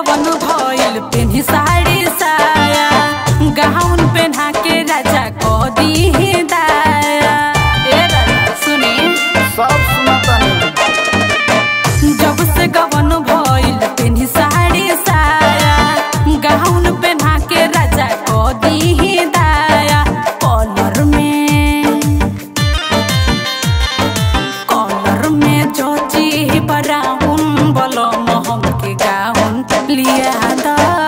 गवन भइल पेन्ही साड़ी साया गाउन पेन्हा के राजा को दी दाया ए राजा सुनी सब सुनतनी जब से गवन भइल पेन्ही साड़ी साया गाउन पेन्हा के राजा को दी दाया कॉलर में कॉलर में जोची ब्राउन बोलो मोहम के गाउन लिया दा